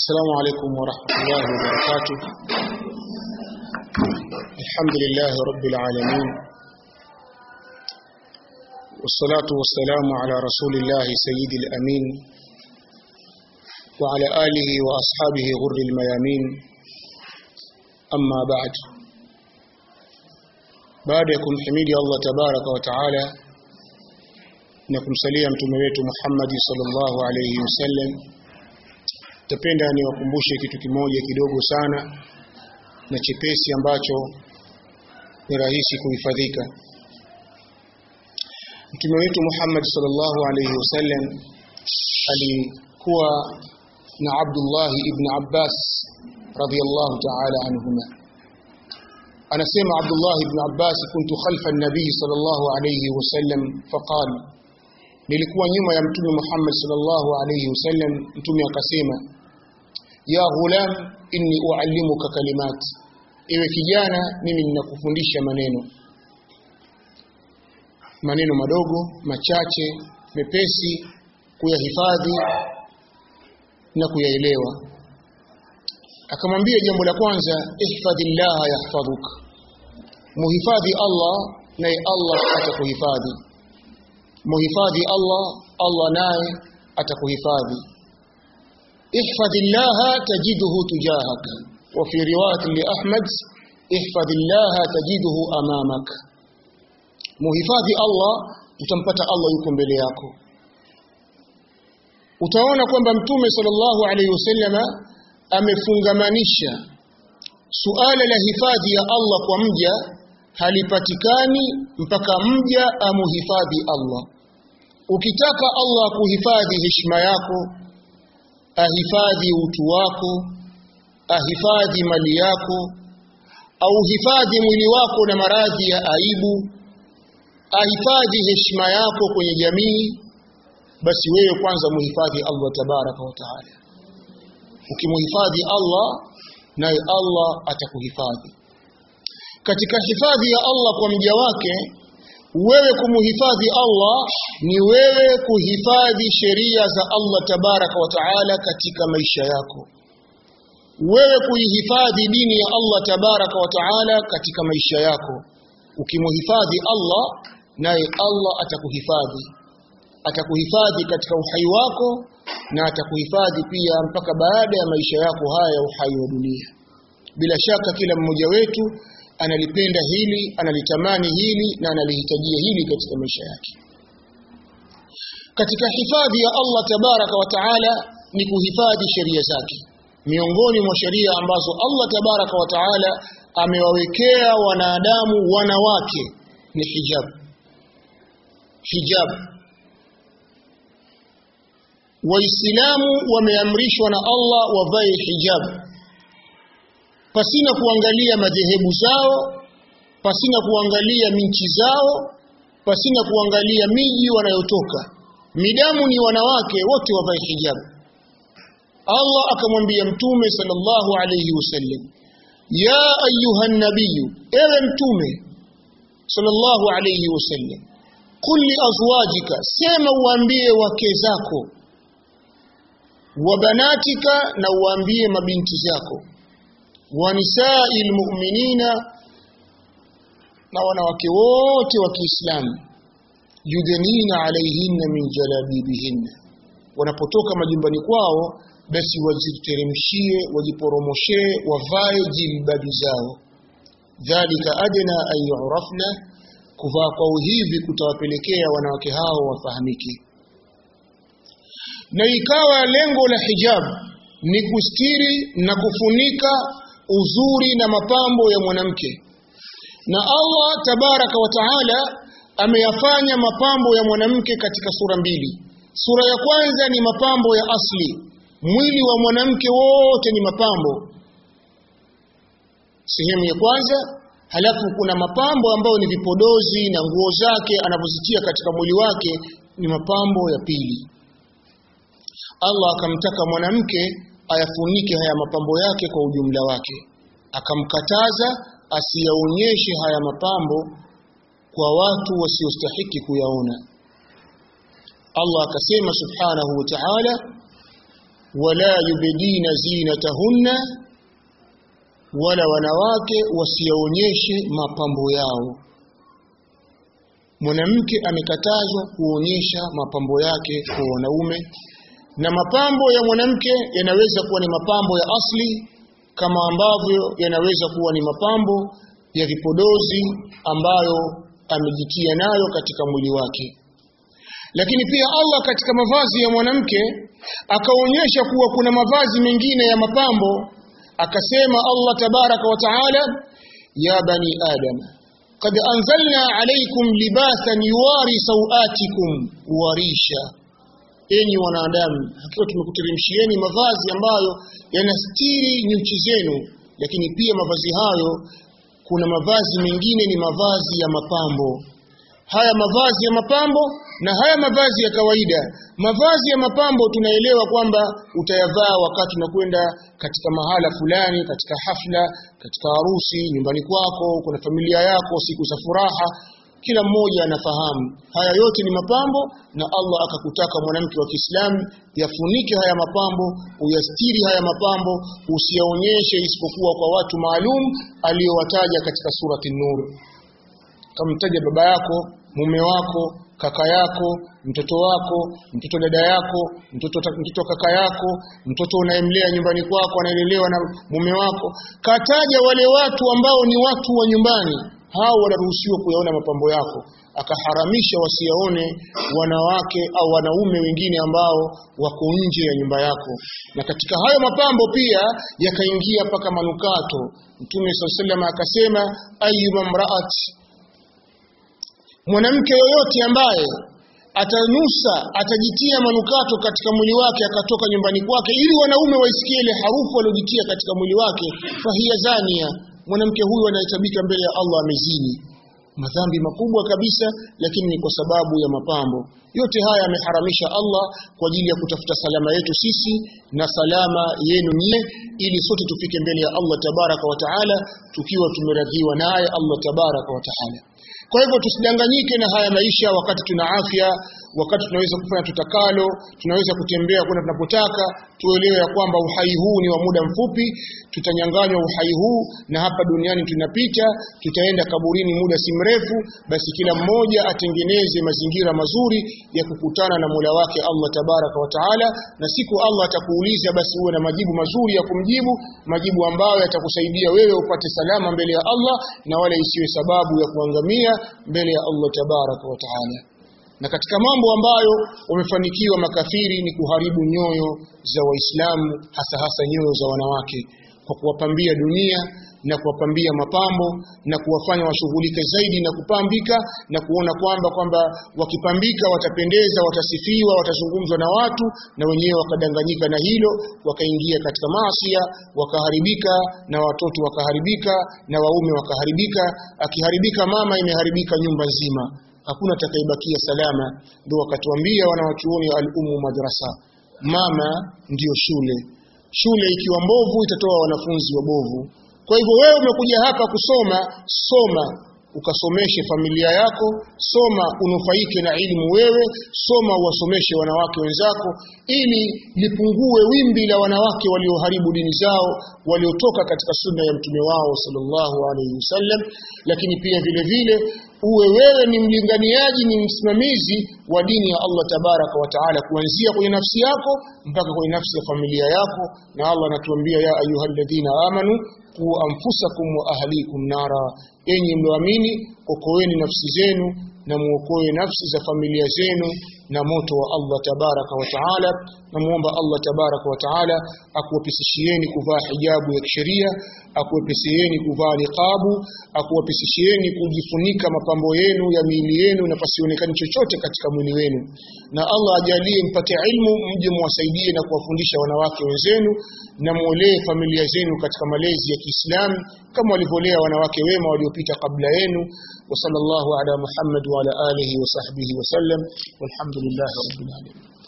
السلام عليكم ورحمة الله وبركاته الحمد لله رب العالمين والصلاة والسلام على رسول الله سيد الأمين وعلى آله وأصحابه غر الميامين أما بعد بعدكم حميد الله تبارك وتعالى نكم سليم تمويت محمد صلى الله عليه وسلم tapenda niwakumbushe kitu kimoja kidogo sana na chepesi ambacho ni rahisi kuhifadhika Mtume wetu Muhammad sallallahu alayhi wasallam alikuwa na Abdullah ibn Abbas radiyallahu ta'ala anhuma anasema Abdullah ibn Abbas kuntu khalfa an-nabi sallallahu alayhi wasallam faqala nilikuwa nyuma ya mtume Muhammad sallallahu alayhi wasallam mtume akasema ya ghulam inni uallimuka kalimat ewe kijana mimi ninakufundisha maneno maneno madogo machache mepesi kuyahifadhi na kuyaelewa akamwambia jambo la kwanza ihfadhillah yahfadhuk muhifadhi Allah naye Allah atakuhifadhi muhifadhi Allah Allah naye atakuhifadhi ihfadhillah tajiduhu tujahak wa fi riwayat li Ahmad ihfadhillah tajiduhu amamak muhifadhi Allah utampata Allah yuko mbele yako utaona kwamba mtume sallallahu alaihi wasallama amefungamanisha suala la hifadhi ya Allah kwa mja halipatikani mpaka mja amuhifadhi Allah ukitaka Allah kuhifadhi heshima yako ahifadhi utu wako ahifadhi mali yako au hifadhi mwili wako na maradhi ya aibu ahifadhi heshima yako kwenye jamii basi wewe kwanza muhifadhi Allah tabaraka wa taala ukimuhifadhi Allah naye Allah atakuhifadhi katika hifadhi ya Allah kwa mja wake wewe kumuhifadhi Allah ni wewe kuhifadhi sheria za Allah tabaraka wa taala katika maisha yako wewe kuihifadhi dini ya Allah tabaraka wa taala katika maisha yako ukimuhifadhi Allah naye Allah atakuhifadhi atakuhifadhi katika uhai wako na atakuhifadhi pia mpaka baada ya maisha yako haya ya uhai wa dunia bila shaka kila mmoja wetu analipenda hili analitamani hili na analihitajia hili katika maisha yake katika hifadhi ya Allah tabaraka wa taala ni kuhifadhi sheria zake miongoni mwa sheria ambazo Allah tabaraka wa taala amewawekea wanadamu wanawake ni hijab hijab waislamu wameamrishwa na Allah wavae hijab pasina kuangalia madhehebu zao pasina kuangalia minchi zao pasina kuangalia miji wanayotoka midamu ni wanawake wote wavae hijab Allah akamwambia mtume sallallahu alayhi wasallam ya ayuha nabiyu ewe mtume sallallahu alayhi wasallam qul li azwajika sema uambie wake zako wa banatika na uambie mabinti zako wa nisai almu'minina na wanawake wote wa Kiislamu yudhenina alaihinna min jalabibihinna wanapotoka majumbani kwao basi wajiteremshie wajiporomoshee wavae jilbabi zao dhalika adna an yu'rafna kuvaa kwao hivi kutawapelekea wanawake hao wafahamike na ikawa lengo la hijab ni kustiri na kufunika uzuri na mapambo ya mwanamke na Allah tabaraka wa taala ameyafanya mapambo ya mwanamke katika sura mbili sura ya kwanza ni mapambo ya asli mwili wa mwanamke wote ni mapambo sehemu ya kwanza halafu kuna mapambo ambayo ni vipodozi na nguo zake anavyozitia katika mwili wake ni mapambo ya pili Allah akamtaka mwanamke ayafunike haya mapambo yake kwa ujumla wake akamkataza asiyaonyeshe haya mapambo kwa watu wasiostahiki kuyaona Allah akasema subhanahu wa ta'ala wala yubdina zinatahunna wala wanawake wasionyeshe mapambo yao mwanamke amekatazwa kuonyesha mapambo yake kwa wanaume na mapambo ya mwanamke yanaweza kuwa ni mapambo ya asli kama ambavyo yanaweza kuwa ni mapambo ya vipodozi ambayo amejitia nayo katika mwili wake lakini pia Allah katika mavazi ya mwanamke akaonyesha kuwa kuna mavazi mengine ya mapambo akasema Allah tabaraka wa taala ya bani adam qad anzalna alaykum libasan yuwari sawatikum warisha enyi wanadamu hakika tumekuteremshieni mavazi ambayo yanastiri nyuchi zenu lakini pia mavazi hayo kuna mavazi mengine ni mavazi ya mapambo haya mavazi ya mapambo na haya mavazi ya kawaida mavazi ya mapambo tunaelewa kwamba utayavaa wakati unakwenda katika mahala fulani katika hafla katika harusi nyumbani kwako kuna familia yako siku za furaha kila mmoja anafahamu haya yote ni mapambo na Allah akakutaka mwanamke wa Kiislamu yafunike haya mapambo uyastiri haya mapambo usiyaonyeshe isipokuwa kwa watu maalum aliyowataja katika surati Nur kamtaja baba yako mume wako kaka yako mtoto wako mtoto dada yako mtoto mtoto kaka yako mtoto unayemlea nyumbani kwako anaelelewa na mume wako kataja wale watu ambao ni watu wa nyumbani hao wanaruhusiwa kuyaona mapambo yako akaharamisha wasiyaone wanawake au wanaume wengine ambao wako nje ya nyumba yako na katika hayo mapambo pia yakaingia mpaka manukato mtume sallallahu akasema ayyuma mraat mwanamke yoyote ambaye atanusa atajitia manukato katika mwili wake akatoka nyumbani kwake ili wanaume waisikie ile harufu aliyojitia katika mwili wake fahiya zania mwanamke huyu anahesabika mbele ya Allah amezini madhambi makubwa kabisa lakini ni kwa sababu ya mapambo yote haya ameharamisha Allah kwa ajili ya kutafuta salama yetu sisi na salama yenu nyie ili sote tufike mbele ya Allah tabaraka wa taala tukiwa tumeradhiwa naye Allah tabaraka wa taala kwa hivyo tusidanganyike na haya maisha wakati tuna afya wakati tunaweza kufanya tutakalo tunaweza kutembea kwenda tunapotaka tuelewe ya kwamba uhai huu ni wa muda mfupi tutanyanganywa uhai huu na hapa duniani tunapita tutaenda kaburini muda si mrefu basi kila mmoja atengeneze mazingira mazuri ya kukutana na Mola wake Allah tabaraka wa taala na siku Allah atakuuliza basi uwe na majibu mazuri ya kumjibu majibu ambayo yatakusaidia wewe upate salama mbele ya Allah na wala isiwe sababu ya kuangamia mbele ya Allah tabaraka wa taala na katika mambo ambayo wamefanikiwa makafiri ni kuharibu nyoyo za waislamu hasa hasa nyoyo za wanawake kwa kuwapambia dunia na kuwapambia mapambo na kuwafanya washughulike zaidi na kupambika na kuona kwamba kwamba wakipambika watapendeza watasifiwa watazungumzwa na watu na wenyewe wakadanganyika na hilo wakaingia katika maasia wakaharibika na watoto wakaharibika na waume wakaharibika akiharibika mama imeharibika nyumba nzima hakuna atakayebakia salama ndio wakatuambia wanawachuoni al-ummu madrasa mama ndiyo shule shule ikiwa mbovu itatoa wanafunzi wabovu kwa hivyo wewe umekuja hapa kusoma soma ukasomeshe familia yako soma unufaike na elimu wewe soma uwasomeshe wanawake wenzako ili lipungue wimbi la wanawake walioharibu dini zao waliotoka katika sunna ya mtume wao sallallahu alaihi wasallam lakini pia vile vile uwe wewe ni mlinganiaji ni msimamizi wa dini ya Allah tabaraka wa taala kuanzia kwenye nafsi yako mpaka kwenye nafsi ya familia yako na Allah anatuambia ya ayyuhalladhina amanu qu anfusakum wa ahlikum nara enyi mlioamini okoeni nafsi zenu na muokoe nafsi za familia zenu na moto wa Allah tabaraka wa taala namuomba Allah tabaraka wa taala akuwapisishieni kuvaa hijabu ya kisheria akuwepesieni kuvaa niqabu akuwepesishieni kujifunika mapambo yenu ya miili yenu na pasionekani chochote katika mwili wenu na Allah ajalie mpate ilmu mje muwasaidie na kuwafundisha wanawake wenzenu na muolee familia zenu katika malezi ya Kiislamu kama walivyolea wanawake wema waliopita kabla yenu wa sallallahu ala Muhammad wa ala alihi wa sahbihi wa sallam walhamdulillahi rabbil alamin